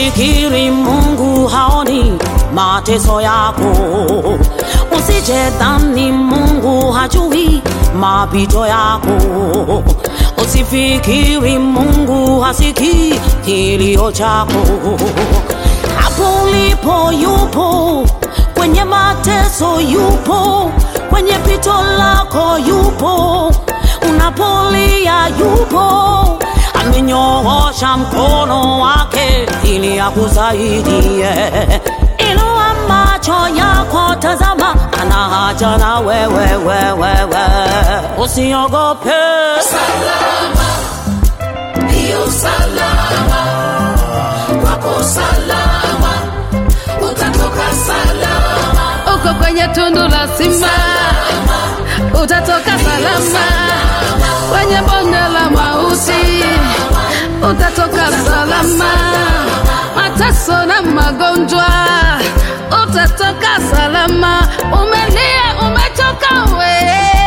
Usifikiri Mungu haoni mateso yako, usije dhani Mungu hajui mapito yako, usifikiri Mungu hasikii kilio chako. Hapo ulipo yupo, kwenye mateso yupo, kwenye pito lako yupo, unapolia yupo amenyoosha mkono wake ili akusaidie. Inua macho yako, tazama, ana haja na wewe, wewe, usiogope. salama, hiyo salama, wako salama, utatoka salama, uko kwenye tundu la simba utatoka salama kwenye bonde la mauti utatoka salama mateso na magonjwa utatoka salama umelia umechoka we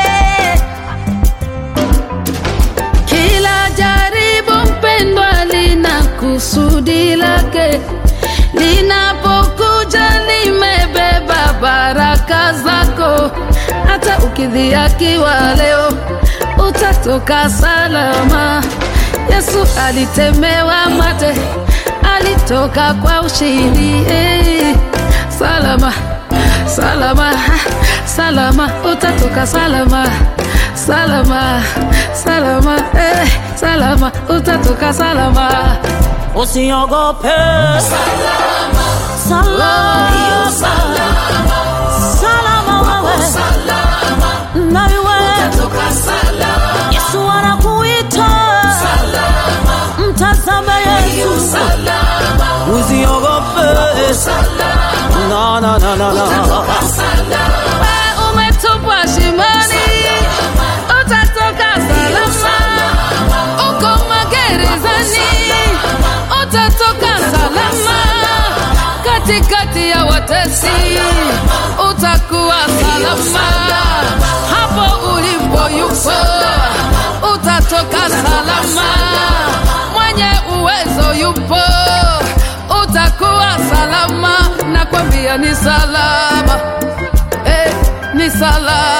kila jaribu mpendwa lina kusudi lake linapokuja limebeba baraka zako hata ukidhiakiwa leo utatoka salama yesu alitemewa mate alitoka kwa ushindi hey. salama salama salama utatoka salama salama salama eh, salama utatoka salama Usiogope, salama, salama, hiyo salama, salama wewe salama, na wewe. utatoka salama, Yesu anakuita, salama, mtazame hiyo Yesu, salama, usiogope. salama, Na, na, na, na, na. utatoka salama, we umetupwa shimoni utatoka salama uko magerezani utatoka salama katikati ya watesi utakuwa salama hapo ulipo yupo utatoka salama mwenye uwezo yupo utakuwa salama nakwambia ni salama eh, ni salama